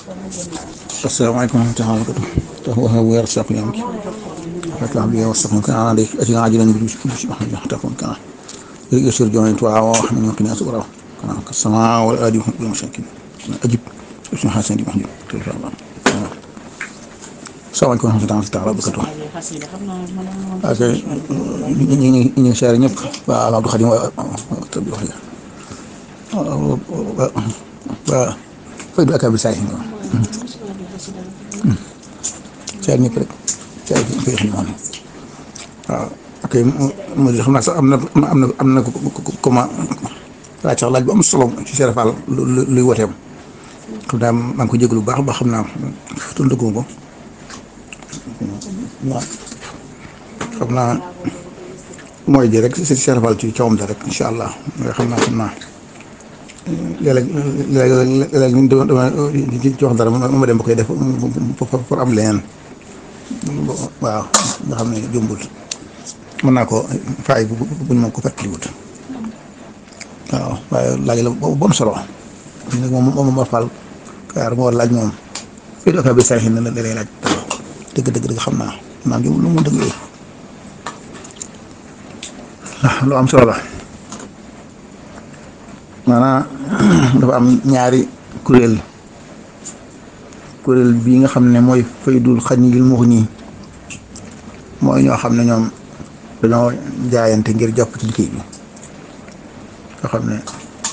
asalaamaaleykum wa rahmatulah wa barakatuh tax waxa weer saq yam ki fatlam bi wasaqum kana ala ati ajilan bi bi ahmad taqum kana يسر جوانت وعوا من يمكن أسورا كما كالسماء والآدي هم مشاكل أجب اسم حسن دي محجوب إن شاء الله السلام عليكم ورحمة الله تعالى وبركاته ak ñi ñi ñi seere ñëpp waa Abdou Khadim waa tëb wax ya waa fay du akabi saay seere ñëpp rek seere fay xam noonu waaw ok mo di xam naa sax am na am na am na comment laaj sax laaj bu am solo ci Cheikh Fall luy woteem xam naa maa ngi ko jégalu bu baax ba xam naa tundagu ko waaw xam naa mooy ji rek si Cheikh Fall ci cawam da rek incha allah nga xam naa xam naa léeg-léeg léeg-léeg ñu dama ci wax dara ma dem ba koy def pour am leneen waaw nga xam ne jumbul mën naa ko faay bu buñ moom ko fàttaliwut waaw waaye laaj la bu am solo nag moom moom ma fal kaar moo war laaj moom fii doka bi say na da lay laaj dëgg dëgg dëgg xam naa naa ngi lu mu dëgg yooyu lu am solo la maanaam dafa am ñaari kuréel kuréel bii nga xam ne mooy faydul xaniyil muxni mooy ñoo xam ne ñoom dañoo jaayante ngir jàpp ci liggéey bi nga xam ne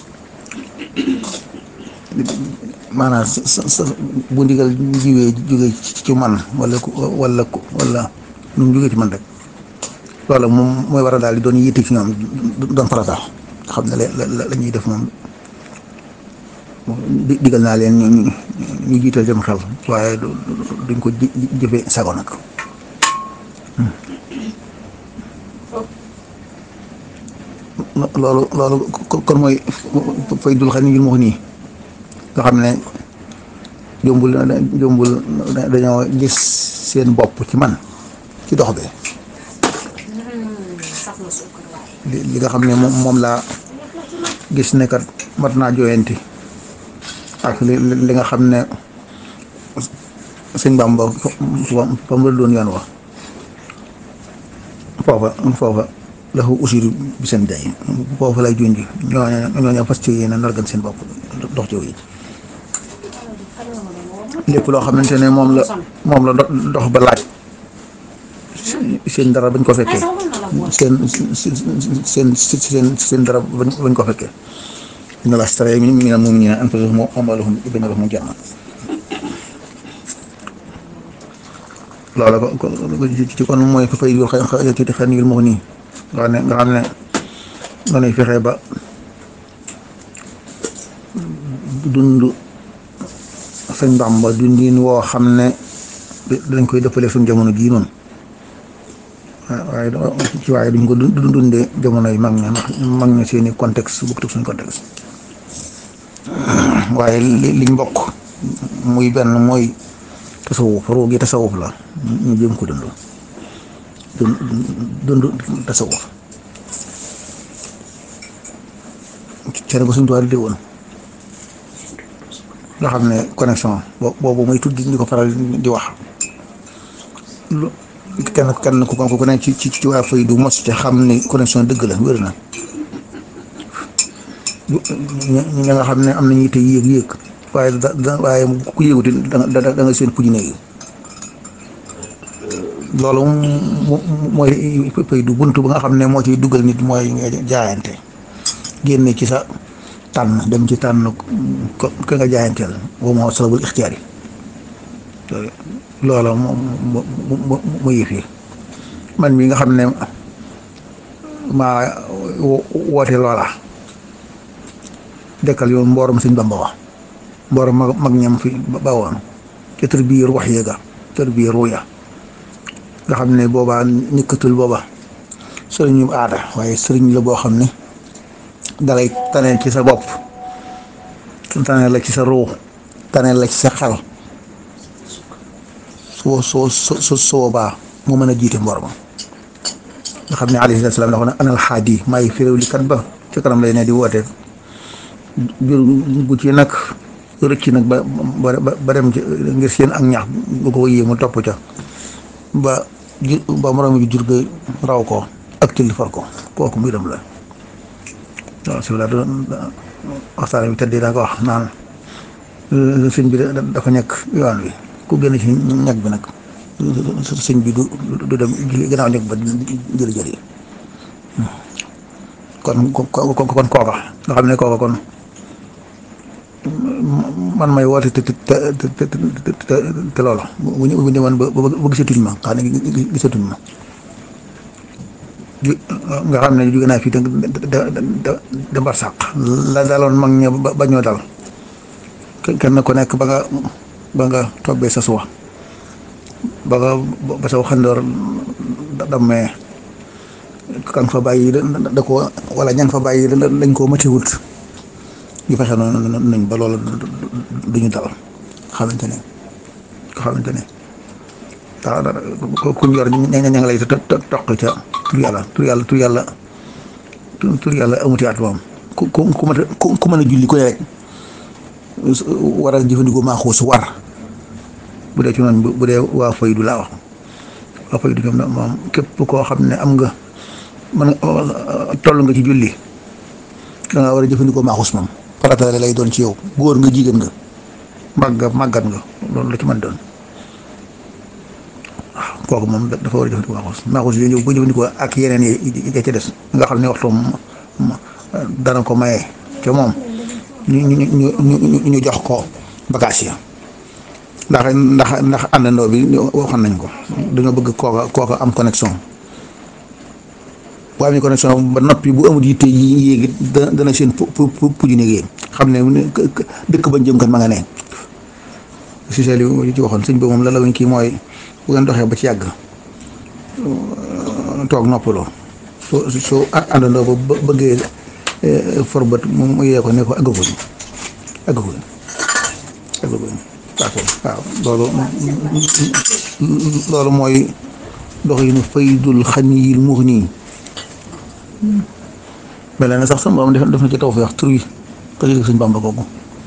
maanaam sa sa bu ndigal jiwee jóge ci man wala wala wala nu mu jógee ci man rek loolu moom mooy war a daal di doon yitte ci ñoom doon farata nga xam ne la la ñuy def moom digal naa leen ñu ñu jiital dem xel waaye duñ ko jëfe sago nag loolu loolu kon mooy fay dul xam ne ngir wax nii nga xam ne jombul jombul dañoo gis seen bopp ci man ci dox bi li nga xam ne moom moom laa gis ne kat mat naa jooyanti ak li li nga xam ne sëñ Bamba fa mu la doon yoon wax foofa foofa lahu usiru bi seen day foofu lay junj ñooñu ñooñu fas ci yéen a nargan seen bopp dox ci yi lépp loo xamante ne moom la moom la dox ba laaj seen dara bañ ko fekkee seen seen seen seen dara bañ ko fekkee inna laa stara mina l-mu'miniina anfusahum wa amwaalahum bi anna lahumul janna loolu ko ci kon mooy fay yul xëy ci xëy yul moo nii nga xam ne nga xam ne dañuy fexe ba dund sëñ Bàmba dundin woo xam ne dañ koy dëppale suñ jamono jii noonu waaye ci waaye duñ ko dundee jamono yi mag ña ndax mag ña seeni contexte bokkut ak suñ contexte waaye liñ bokk muy benn mooy tasawuf ruu gi tasawuf la ñu jëm ko dund dund tasawuf cere ba suñ tuwaar di woon nga xam ne connexion boobu muy tudd di ko faral di wax kenn kenn ku ko ne ci ci ci waa fay du mos ci xam ni connexion dëgg la wér na ñi nga xam ne am nañu te yéeg yéeg waaye da waaye ku yéeguti da da nga seen puj néegi loolu mooy fay du bunt ba nga xam ne moo ciy dugal nit mooy nga jaayante génne ci sa tànn dem ci tànn ko ka nga jaayanteel boobu moo sababul ixtiyaar yi loola mu mu mu yëf yi man mi nga xam ne maa woote loola dekkal yoon mboorom sëñ Bamba wax mboorom mag mag ñam fi bawoon ca tër biir wax yéega tër biir ruya nga xam ne boobaa nikkatul booba sëriñ yu aada waaye sëriñ la boo xam ne dalay taneel ci sa bopp taneel la ci sa ruu taneel la ci sa xel soo soo soo soobaa moo mën a jiite mboor ma nga xam ne alayhi salaam dafa ne anal xaadi maay firéw li kat ba ci kanam lay ne di woote jur gu ci nag rëcc nag ba ba ba dem ci ngir seen ak ñax bu ko yéemu topp ca ba ju ba moroom bi jur ga raw ko ak tilli far ko kooku muy dem la waaw si la doon waxtaan bi tëddee daa ko wax naan sëñ bi dafa nekk yoon wi ku génn ci ñag bi nag sëñ bi du du dem gannaaw ñag ba jëli jëli kon kon kon kooka nga xam ne kooka kon man may woote te te te te te loolu bu ñu bu ñu demoon ba ba gisatuñ ma xam ne gisatuñ ma nga xam ne jóge naa fii da da da mbar sàq la daloon mag ña ba ñoo dal kenn ku nekk ba nga ba nga tobbee sa suwa ba nga ba sa waxandoor dammee kan fa bàyyi da ko wala ñan fa bàyyi dañ koo matiwut ñu fexe noonu nañ ba loolu duñu dal xamante ne ko xamante ne tax kuñ yor ña ña nga lay toq ca tur yàlla tur yàlla tur yàlla tur yàlla amuti at moom ku ku ku mën a ku mën a julli ku ne rek war a jëfandikoo maa xuus war bu dee ci noonu bu dee waa faydu laa wax waa faydu ñoom moom képp koo xam ne am nga man toll nga ci julli da nga war a jëfandikoo maa xuus moom farata lay doon ci yow góor nga jigéen nga màgg màggat nga loolu la ci mën doon waaw kooku moom dafa war a jëfandikoo maa xuus maa xuus yooyu bu jëfandikoo ak yeneen yi ya ca des nga xam ne waxtu dana ko maye ca moom ñu ñu ñu ñu jox ko bagage ya ndax ndax ndax àndandoo bi waxoon nañ ko dañoo bëgg kooka kooka am connexion bu amee connexion ba noppi bu amul yitte yi yéegi dana seen pu pu puju néeg xam ne dëkk bañ jëm kat ma nga ne si seel yi ci waxoon sëñ bi moom la la wañ kii mooy bu ngeen doxee ba ci yàgg toog noppaloo su su àndandoo ba bëggee forbat mu yee ko ne ko aggaguñ aggaguñ aggaguñ waaw loolu loolu mooy dox yi nu faydul xaniyil muxni mel na sax sama borom def def na ci taw fi wax tur yi te yëg suñ Bàmba kooku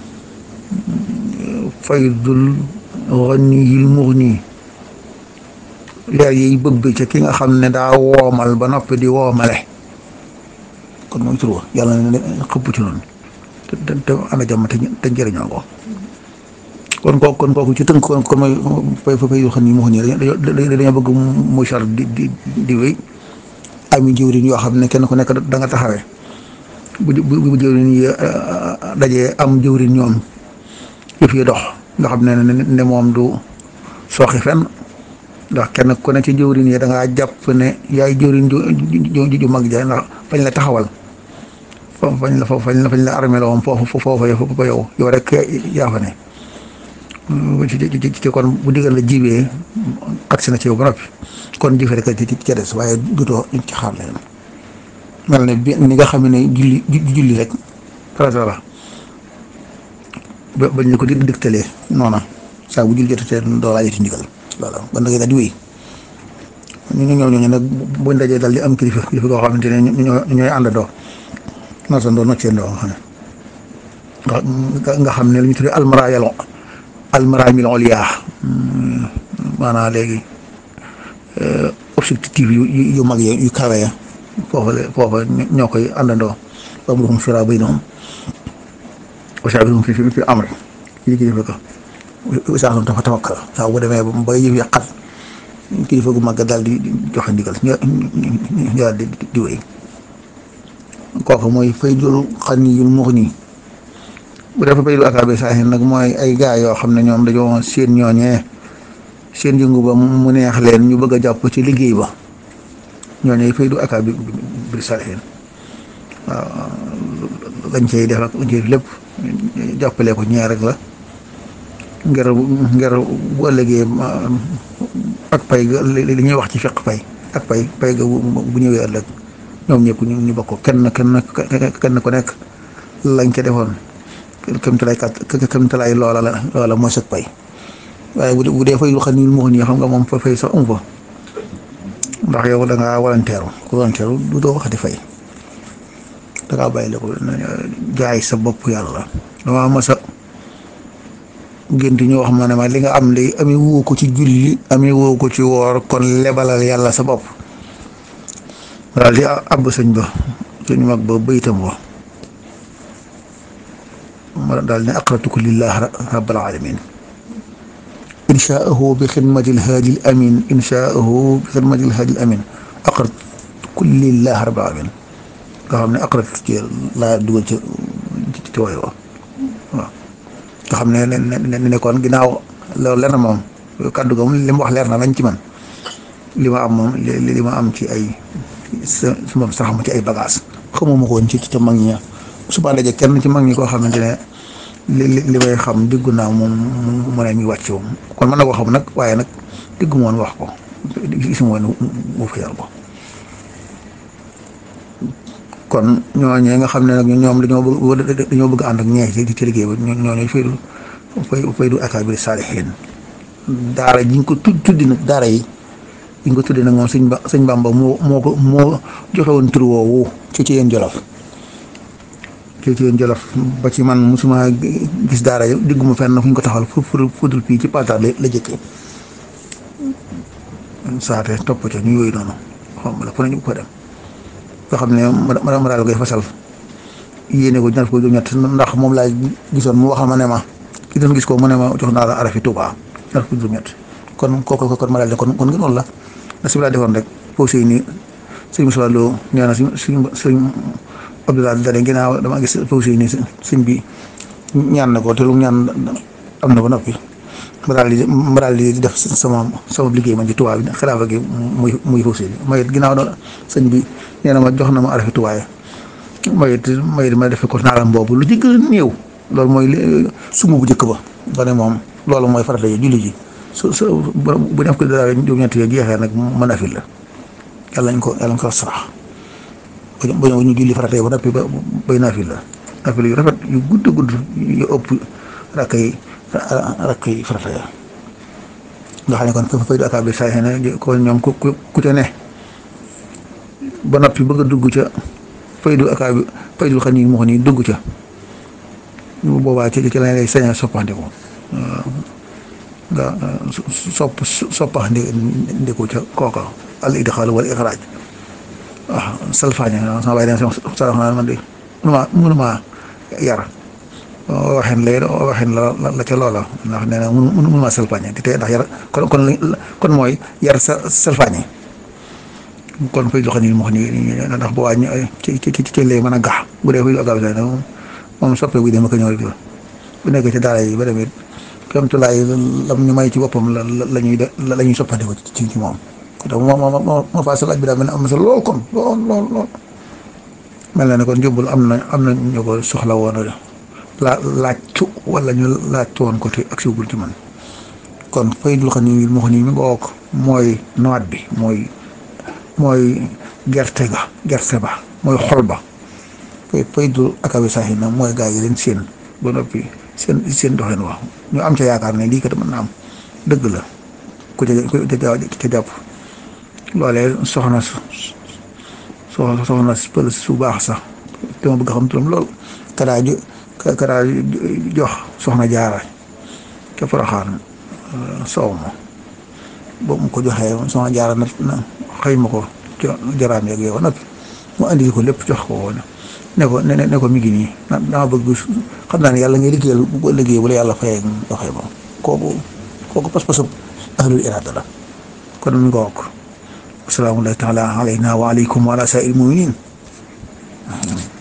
faydul xaniyil muxni leer yiy bëgg ca ki nga xam ne daa woomal ba noppi di woomale kon mooy tur wa yàlla ne xëpp ci noonu te te te ana jàmm te te njëriñoo ko kon kooku kon kooku ci tënk kon kon mooy fay fay yu xam ni moo nii dañoo bëgg muy char di di di wéy ami jëwriñ yoo xam ne kenn ku nekk da nga taxawee bu bu bu jëwriñ yi dajee am jëwriñ ñoom yëf yi dox nga xam ne ne moom du sooxi fenn ndax kenn ku ne ci jëwriñ yi da ngaa jàpp ne yaay jëwriñ ju ju mag ja ndax fañ la taxawal foofu fañ la fañ la fañ la armé la woon foofu foofu yow yow rek yaa fa ne ci ci ci kon bu digal la jibee agsi na ci yow ba noppi kon jëfe rek ci ca des waaye dutoo ci xaar leen mel ne bi ni nga xam ne julli julli rek farata la ba bañ la ko di digtalee noona saa bu julli jotatee doo laajati ndigal voilà ba ndagee daal di wéy ñu ñëw ñooñu nag buñ dajee daal di am kilifa kilifa koo xamante ne ñoo ñooy àndandoo noosandoo nocceendoo nga xam ne nga xam ne lu ñu tuddee almarayal almaramil oliya maanaam léegi objectif yu yu mag yi yu kawe ya foofa la foofa ñoo koy àndandoo ba mu doon sura bay noonu wasaabihum fi fi amri kii kilifa ko saa dafa tawakkal saa bu demee ba yëf yàqat kilifa gu mag daal di joxe ndigal ñu ñu daal di di wéy kooku mooy faydul xaniyul muxni bu defee faydul akaabe saahin nag mooy ay gaa yoo xam ne ñoom dañoo seen ñooñee seen yëngu ba mu neex leen ñu bëgg a jàpp ci liggéey ba ñooñee faydu akaabe bi saahin waaw lañ cay def ak lañ cay def lépp jàppale ko ñeer rek la ngir ngir bu ëllëgee ak pay ga li ñuy wax ci fiq pay ak pay pay ga bu ñëwee ëllëg ñoom ñëpp ñu ñu bokk kenn kenn kenn ku nekk lañ ca defoon këm talaay kat këm talaay loola la loola mooy sag pay waaye bu dee bu dee fay lu xam ni moo nii xam nga moom fa fay sax amu fa ndax yow da ngaa walanteeru ku walanteeru du doo waxati fay da ngaa bàyyi la ko jaay sa bopp yàlla damaa mas a gént ñu wax ma ne ma li nga am li amee woo ko ci julli amee woo ko ci woor kon lebalal yàlla sa bopp daal di àbb sëñ ba sëñ mag ba baytam wa ma daal ne aqratuku lillah rabbil alamin inshaahu bi xidmati lhaadi l amin inshaahu bi xidmati lhaadi l amin aqratuku lillah rabbil alamin nga xam ne aqrat ci laa dugal ci ci wooy wa waaw nga xam ne ne ne kon ginnaaw loolu leer na moom kàddu ga moom li mu wax leer na lañ ci man li ma am moom li ma am ci ay sa moom sax ma ci ay bagage xamuma ko woon ci ca mag ñi suba daje kenn ci mag ñi koo xamante ne li li may xam diggu naa moom mu ne mi wàcc moom kon mën na koo xam nag waaye nag diggu moon wax ko gisuma woon mu fi ko kon ñooñee nga xam ne nag ñoom dañoo bëgg dañoo bëgg ànd ak ñeex ci ci liggéey ba ñooñu faydu fay faydu akaabiri saalihiin daara ji ñu ko tudd tuddi nag daara yi bi ñu ko tuddee nag moom sëñ ba sëñ Bamba moo moo ko moo joxe woon tur woowu ci ci yéen jolof ci ci yéen jolof ba ci man musuma gis daara yi digguma fenn fu ñu ko taxawal fu fu fudul fii ci Patar la la jëkkee saate topp ca ñu yooyu noonu xam la fu nañu ko dem nga xam ne ma ma daal koy fasal yéene ko ñaar ko ñett ndax moom laa gisoon mu waxal ma ne ma ki doon gis ko mu ne ma jox naa la arafi Tuubaa ñaar ko ñett kon kooku kon ma daal ne kon kon ngeen noonu la na si laa defoon rek foofu si nii sëñ Moussa Lo nee na suñ suñ suñ Abdoulaye Dane ginnaaw dama gis foofu si nii sëñ bi ñaan na ko te lu ñaan am na ba noppi ma daal di ma daal di def sama sama liggéey man ci Tuubaa bi xilaafa gi muy muy foofu si ma it ginnaaw doon sëñ bi nee na ma jox na ma arafi Tuubaa ma it ma it ma defe ko naalam boobu lu ci gën a néew loolu mooy sumb bu njëkk ba ba ne moom loolu mooy farata yi julli ji su su bu def ko dara juróom-ñett yooyu jeexee nag mën a fi la yàlla nañ ko yàlla nañ ko sarax ba ñu julli farata yi ba noppi ba bay naa fi la naa fi la yu rafet yu gudd gudd yu ëpp rakk yi rakk yi farata ya nga xam ne kon fa fay du akaab bi saa ne kon ñoom ku ku ca ne ba noppi bëgg a dugg ca fay du akaab bi fay du xam ni moo xam ni dugg ca boobaa ci ci lañ lay sañ a soppandiku nga sopp soppax ndi ndiku ca kooka al idxaal wala ixraaj waaw salfaañe sama bàyyi dem sama naa man de mënuma mënuma yar waxin lay waxin la la ca loola ndax nee na mënuma salfaañe te tey ndax yar kon kon kon mooy yar sa salfaañe kon fay doxa ni moo xam ni ndax bu waa ci ci ci lay mën a gax bu dee fay agaw sa moom soppe buy dem ak ñëw rek bu nekk ci daara yi ba demee comme tulaay lam ñu may ci boppam la la ñuy de la ñuy soppandiko ci ci moom donc moo moo moo moo faa sa laaj bi daal mel ne am na solo lool kon lool lool lool mel na ne kon jumbul am na am na ñu ko soxla woon la laajtu wala ñu laajtu woon ko te ak siwul ci man kon fay dul xam ni moo xam ni mi nga wokk mooy noot bi mooy mooy gerte ga gerte ba mooy xol ba fay fay dul akabi saaxi na mooy gaa yi leen seen ba noppi seen seen doxin wax ñu am ca yaakaar ne lii kat mën na am dëgg la ku ca ku ca jàpp loolee soxna su soxna pël su baax sax te ma bëgg xam turam lool kadaa ju kadaa jox soxna jaara ca Poroxaan soow ma boobu mu ko joxee soxna jaara na na xëy ma ko ca jaraam yeeg yow nag mu andi ko lépp jox ko woon ne ko ne ne ko mi ngi nii dama bëgg xam naa ne yàlla ngay liggéeyal bu liggéey bu la yàlla fayee doxee moom kooku kooku pas-pasub ahlul iraada la kon mi nga wokk asalaamu taala alayna wa aleykum wa ala saa'il muminin